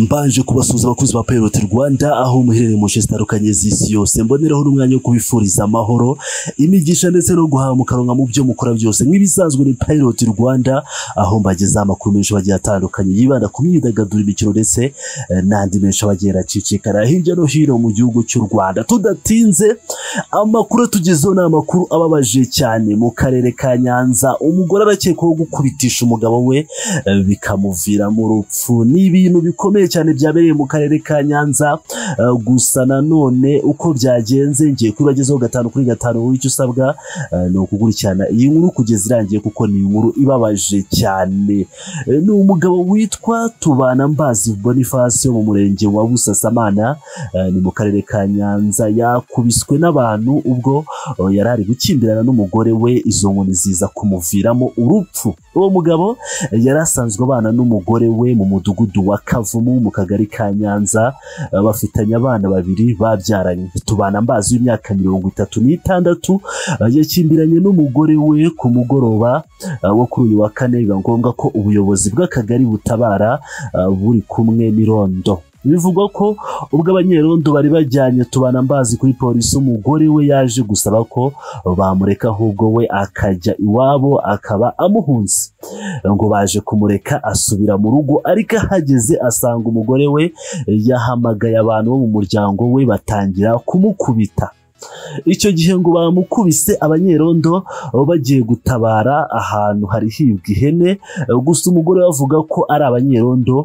mbanje kubasuhuza abakozi ba Payroll Rwanda aho muherereye mu nce zitandukanye z'isi yose mboneraho n'umwanya wo kubifuriza amahoro imigisha ndetse no guhamukanwa mu byo mukora byose nk'ibisanzwe ni Payroll Rwanda aho mbagezaho amakuru menshi bagiye atandukanye yibanda ku myidagaduro imikino ndetse eh, n'andi menshi abagenda acicikana hirya no hino mu gihugu cy'u Rwanda tudatinze amakuru tugezeho ni amakuru ababaje cyane mu karere ka Nyanza umugore arakekwaho gukubitisha umugabo we eh, bikamuviramo urupfu ni ibintu bikomeye cyane byabereye mu karere ka Nyanza eh, gusa nanone uko byagenze ngiye kubibagezaho gatanu kuri gatanu wowe icyo usabwa eh, ni ukukurikirana iyi nkuru kugeza irangiye kuko ni inkuru ibabaje cyane Eh, ni umugabo witwa tubana mbazi boniface wo mu murenge wa busasamana eh, ni mu karere ka nyanza yakubiswe n'abantu ubwo eh, yari ari gukimbirana n'umugore we izo nkoni ziza kumuviramo urupfu uwo mugabo eh, yari asanzwe abana n'umugore we mu mudugudu wa kavumu mu kagari ka nyanza eh, bafitanye abana babiri babyaranye tubana mbazi w'imyaka mirongo itatu n'itandatu eh, yakimbiranye n'umugore we ku mugoroba eh, wo kuri uyu wa kane biba ngombwa ko ubuyobozi bw'akagari butabara eh, buri kumwe n'irondo bivugwa ko ubwo abanyerondo bari bajyanye tubana mbazi kuri polisi umugore we yaje gusaba ko bamureka ahubwo we akajya iwabo akaba amuhunze ngo baje kumureka asubira mu rugo ariko ahageze asanga umugore we yahamagaye abantu bo mu muryango we batangira kumukubita icyo gihe ngo bamukubise abanyerondo bagiye gutabara ahantu hari hibwa ihene gusa umugore we avuga ko ari abanyerondo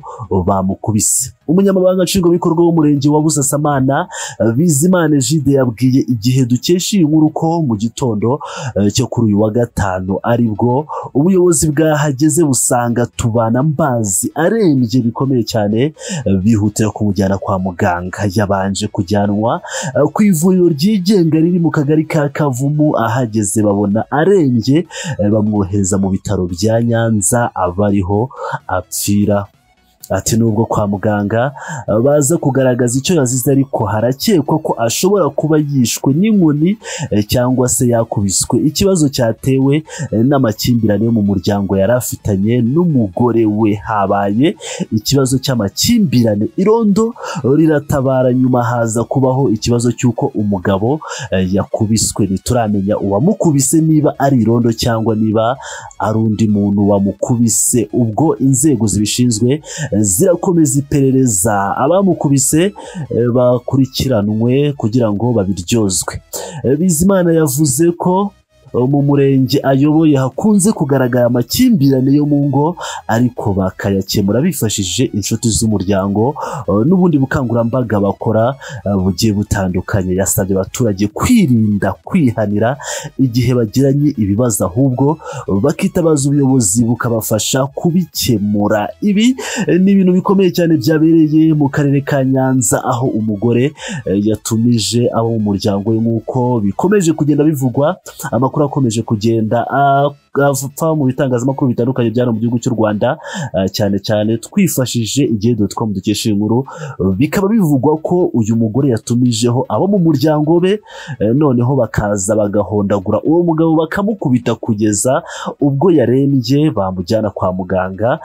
bamukubise umunyamabanga nshingwabikorwa w'umurenge wa busasamana bizimana jide yabwiye igihe dukesha iyi nkuru ko mu gitondo eh, cyo kuri uyu wa gatanu aribwo ubuyobozi bwahageze busanga tubana mbazi arembye bikomeye cyane eh, bihutira kumujyana kwa muganga yabanje kujyanwa eh, ku ivuriro ryigenga riri mu kagari ka kavumu ahageze babona arembye eh, bamwohereza mu bitaro bya nyanza abariho apfira ati nubwo kwa muganga eh, baza kugaragaza icyo yazize ariko harakekwa ko ashobora kuba yishwe n'inkoni eh, cyangwa se yakubiswe ikibazo cyatewe eh, n'amakimbirane yo mu muryango yari afitanye n'umugore we habaye ikibazo cy'amakimbirane irondo riratabara nyuma haza kubaho ikibazo cy'uko umugabo eh, yakubiswe ntituramenya uwamukubise niba ari irondo cyangwa niba ari undi muntu wamukubise ubwo inzego zibishinzwe zirakomeza iperereza abamukubise eh, bakurikiranwe kugira ngo babiryozwe Eh, bizimana yavuze ko eh, mu murenge ayoboye hakunze kugaragara amakimbirane yo mu ngo ariko bakayakemura bifashishije inshuti z'umuryango eh, n'ubundi bukangurambaga bakora eh, bugiye butandukanye yasabye abaturage kwirinda kwihanira igihe bagiranye ibibazo ahubwo eh, bakitabaza ubuyobozi bukabafasha kubikemura ibi eh, ni ibintu bikomeye cyane byabereye mu karere ka nyanza aho umugore eh, yatumije abo mu muryango we nk'uko bikomeje kugenda bivugwa amakuru akomeje kugenda a- apfa mu bitangazamakuru bitandukanye byari mu gihugu cy'u rwanda eh, cyane cyane twifashishije igihe dotcom dukesha iyi nkuru Eh, bikaba bivugwa ko uyu mugore yatumijeho abo mu muryango be eh, noneho bakaza bagahondagura uwo mugabo bakamukubita kugeza ubwo yarembye bamujyana kwa muganga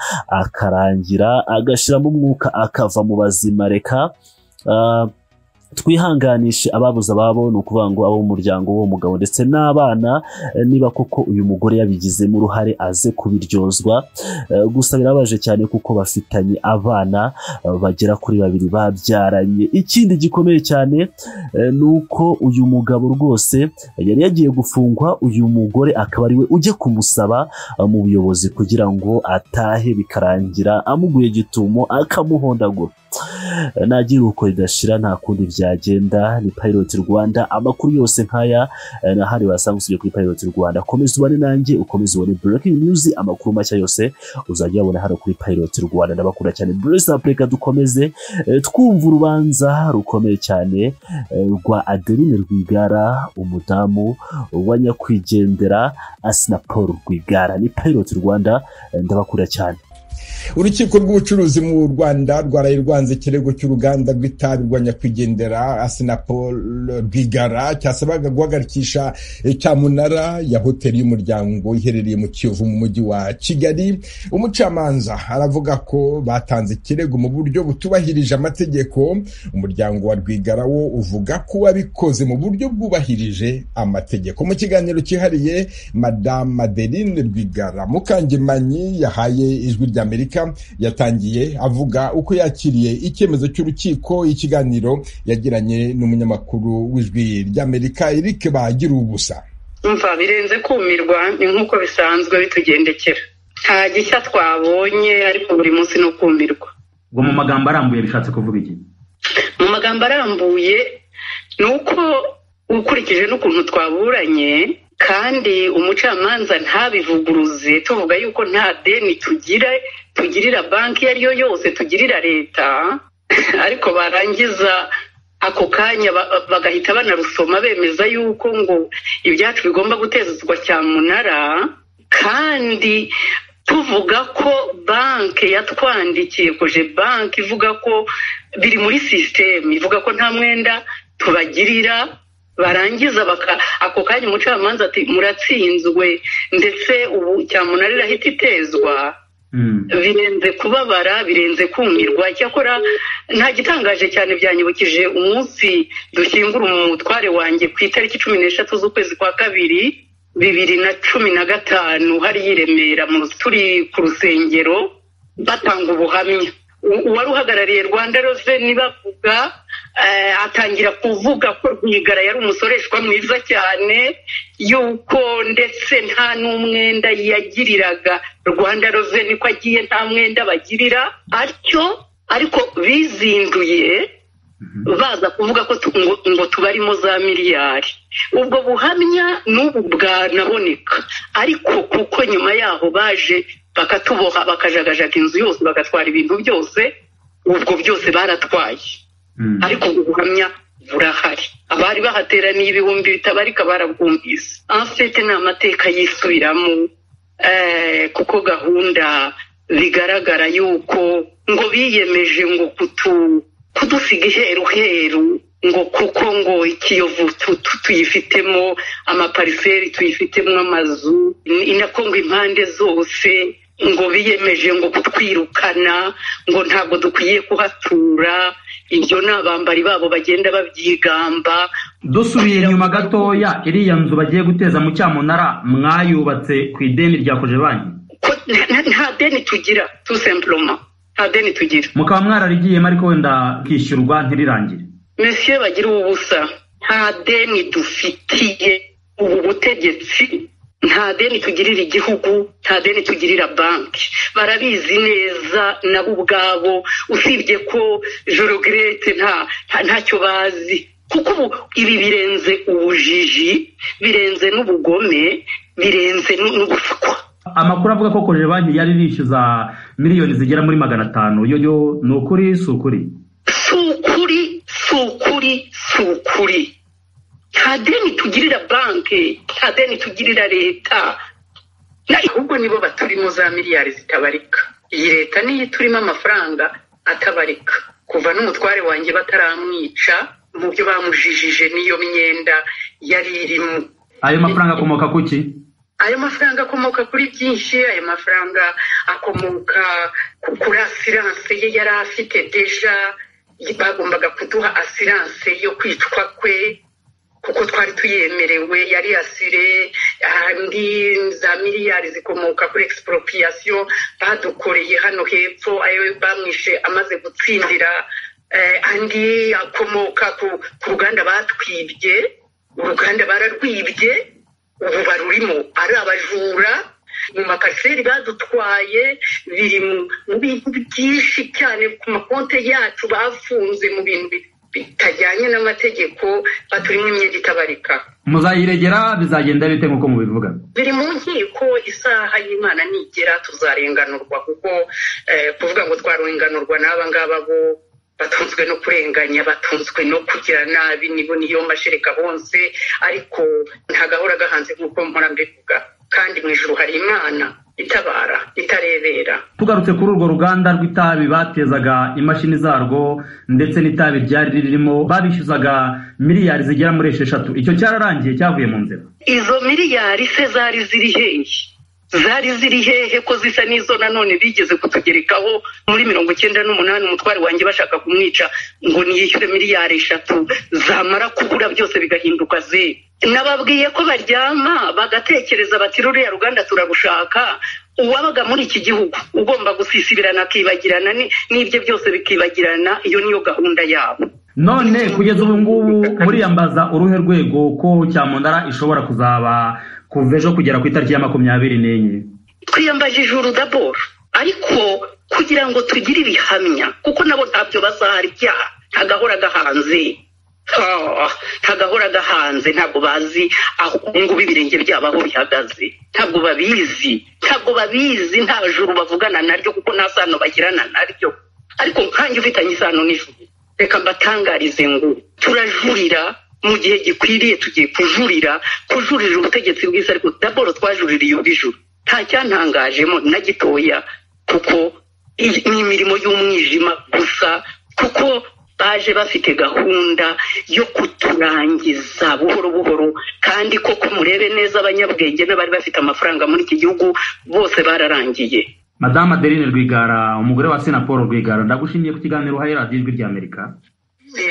akarangira agashyiramo umwuka akava mu bazima reka ah, twihanganishe ababuze ababo ni ukuvuga ngo abo mu muryango w'uwo mugabo ndetse n'abana eh, niba koko uyu mugore yabigizemo uruhare aze kubiryozwa Eh, gusa birababaje cyane kuko bafitanye abana eh, bagera kuri babiri babyaranye ikindi gikomeye cyane eh, ni uko uyu mugabo rwose yari yagiye gufungwa uyu mugore akaba ari we ujya kumusaba eh, mu buyobozi kugira ngo atahe bikarangira amuguye gitumo akamuhondagura nagira uko ridashira nta kundi byagenda ni Pilot Rwanda amakuru yose nk'aya eh, n'ahandi wasanga usibye kuri Pilot Rwanda komeza ubane nanjye ukomeze ubone breaking news amakuru mashya yose uzajya ubona hano kuri Pilot Rwanda ndabakunda cyane bless up reka dukomeze eh, twumva urubanza rukomeye cyane eh, rwa Adeline Rwigara umudamu wa nyakwigendera Asina Paul Rwigara ni Pilot Rwanda eh, ndabakunda cyane urukiko rw'ubucuruzi mu rwanda rwaraye rwanze ikirego cy'uruganda rw'itabi rwa nyakwigendera asinapol rwigara cyasabaga guhagarikisha cyamunara ya hoteli y'umuryango iherereye mu kiyovu mu mujyi wa kigali umucamanza aravuga ko batanze ikirego mu buryo butubahirije amategeko umuryango wa rwigara wo uvuga ko wabikoze mu buryo bwubahirije amategeko mu kiganiro cyihariye madamu madeline rwigara mukangemanyi yahaye ijwi rya amerika yatangiye avuga uko yakiriye icyemezo cy'urukiko ikiganiro yagiranye n'umunyamakuru w'ijwi ry'amerika eric bagira ubusa mva birenze kumirwa ni nk'uko bisanzwe bitugendekera nta gishya twabonye ariko buri munsi ni ukumirwa ubwo mu magambo arambuye bishatse kuvuga iki mu magambo arambuye ni uko ukurikije n'ukuntu twaburanye kandi umucamanza ntabivuguruze tuvuga yuko nta deni tugira tugirira banki iyo ari yo yose tugirira leta ariko barangiza ako kanya bagahita banarusoma bemeza yuko ngo ibyacu bigomba gutezwa cyamunara kandi tuvuga ko banki yatwandikiye koje banki ivuga ko biri muri sisiteme ivuga ko nta mwenda tubagirira barangiza ako kanya umucamanza ati muratsinzwe ndetse ubu cyamunara irahita itezwa birenze kubabara birenze kumirwa icyakora nta gitangaje cyane byanyibukije umunsi dushyingura umutware wanjye ku itariki cumi n'eshatu z'ukwezi kwa kabiri bibiri na cumi na gatanu hariya i remera turi ku rusengero batanga ubuhamya uwari uhagarariye rwanda reveni bavuga atangira kuvuga ko rwigara yari umusoreshwa mwiza cyane yuko ndetse nta n'umwenda yagiriraga rwanda reveni ko agiye nta mwenda bagirira atyo ariko bizinduye baza kuvuga ko ngo tubarimo za miliyari ubwo buhamya n'ubu bwanaboneka ariko kuko nyuma yaho baje bakatuboha bakajagajaga inzu yose bagatwara ibintu byose ubwo byose baratwaye ariko ubuhamya burahari abari bahateraniye ibihumbi bitabarika barabwumvise afite ni amateka yisubiramo kuko gahunda bigaragara yuko ngo biyemeje ngo kudusiga iheruheru ngo kuko ngo ikiyovu tuyifitemo amapariseri tuyifitemo amazu inako ngo impande zose ngo biyemeje ngo kutwirukana ngo ntabwo dukwiye kuhatura ibyo ni abambari babo bagenda babyigamba dusubiye inyuma gatoya iriya nzu bagiye guteza mu cyamunara mwayubatse ku ideni rya banki nta deni tugira tu sempuroma nta deni tugira mukaba mwararigiyemo ariko wenda kwishyurwa ntirirangire mesiye bagira ubusa nta deni dufitiye ubu butegetsi nta deni tugirira igihugu nta deni tugirira banki barabizi neza nabo ubwabo usibye ko jorogirete ntacyo bazi kuko ubu ibi birenze ubujiji birenze n'ubugome birenze n'ubusukwa amakuru avuga ko koje banki yari yishyuza miliyoni zigera muri magana atanu yo ni ukuri si ukuri si ukuri si ukuri si ukuri nta deni tugirira banki nta deni tugirira leta ahubwo nibo baturimo za miliyari zitabarika iyi leta niyo iturimo amafaranga atabarika kuva n'umutware wanjye bataramwica mu byo bamujijije n'iyo myenda yari irimo ayo mafaranga akomoka ku ki ayo mafaranga akomoka kuri byinshi ayo mafaranga akomoka kuri asiranse ye yari afite deja bagombaga kuduha asiranse yo kwicwa kwe kuko twari tuyemerewe yari asire andi za miliyari zikomoka kuri egisiporopiyasiyo badukoreye hano hepfo ayo bamwishe amaze gutsindira andi akomoka ku ruganda batwibye uruganda bararwibye ubu barurimo ari abajura mu makariseri badutwaye biri mu bintu byinshi cyane ku makonti yacu bafunze mu bintu bitajyanye n'amategeko baturimo imyenda itabarika muzayiregera bizagenda bite nk'uko mubivuga biri mu nkiko isaha y'imana nigera tuzarenganurwa kuko kuvuga ngo twarenganurwa n'aba ngaba bo batunzwe no kurenganya batunzwe no kugira nabi nibo niyo mashereka bonse ariko ntagahora gahanze nk'uko mpora mbivuga kandi mu ijoro hari imana itabara itarebera tugarutse kuri urwo ruganda rw'itabi batezaga imashini zarwo ndetse n'itabi ryari ririmo babishyuzaga miliyari zigera muri esheshatu icyo cyararangiye cyavuye mu nzira izo miliyari se zari ziri hehe zari ziri hehe ko zisa n'izo nanone bigeze kutugerekaho muri mirongo icyenda n'umunani umutware wanjye bashaka kumwica ngo niyishyure miliyari eshatu zamara kubura byose bigahinduka zeru nababwiye ko baryama bagatekereza bati ruriya ruganda turarushaka uwabaga muri iki gihugu ugomba gusisibirana akibagirana ni- n'ibyo byose bikibagirana iyo niyo gahunda yabo none kugeza ubu ngubu muriyambaza uruhe rwego ko cyamunara ishobora kuzaba kuva ejo kugera ku itariki ya makumyabiri n'enye twiyambaje ijuru daboro ariko kugira ngo tugire ibihamya kuko nabo ntabyo bazarya ntagahora gahanze Ah, ntagahora gahanze ntabwo bazi aho ngubu ibirenge byabo aho bihagaze ntabwo babizi ntabwo babizi nta juru bavugana naryo kuko nta sano bagirana naryo ariko nkanjye ufitanye isano n'ijuru reka mbatangarize ngo turajurira mu gihe gikwiriye tugiye kujurira kujurira ubutegetsi bwiza ariko daboro twajuririye ubw'ijuru nta cyantangajemo na gitoya kuko iyi ni imirimo y'umwijima gusa kuko baje bafite gahunda yo kuturangiza buhoro buhoro kandi koko murebe neza abanyabwenge n'abari bafite amafaranga muri iki gihugu bose bararangiye madamu adeline rwigara umugore wa sena paul rwigara ndagushimiye ku kiganiro uhaye radiyo ijwi ry'amerika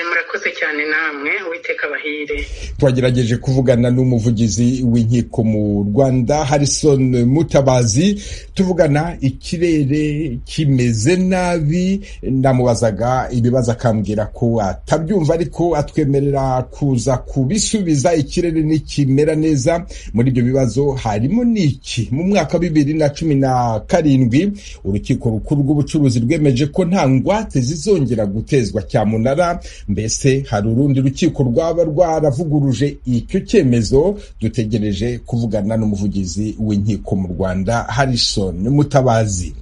murakoze cyane namwe uwiteka bahire twagerageje kuvugana n'umuvugizi w'inkiko mu rwanda harison mutabazi tuvugana ikirere kimeze nabi namubazaga ibibazo akambwira ko atabyumva ariko atwemerera kuza kubisubiza ikirere nikimera neza muri ibyo bibazo harimo n'iki mu mwaka wa bibiri na cumi na karindwi urukiko rukuru rw'ubucuruzi rwemeje ko nta ngwate zizongera gutezwa cyamunara mbese hari urundi rukiko rwaba rwaravuguruje icyo cyemezo dutegereje kuvugana n'umuvugizi w'inkiko mu rwanda harison mutabazi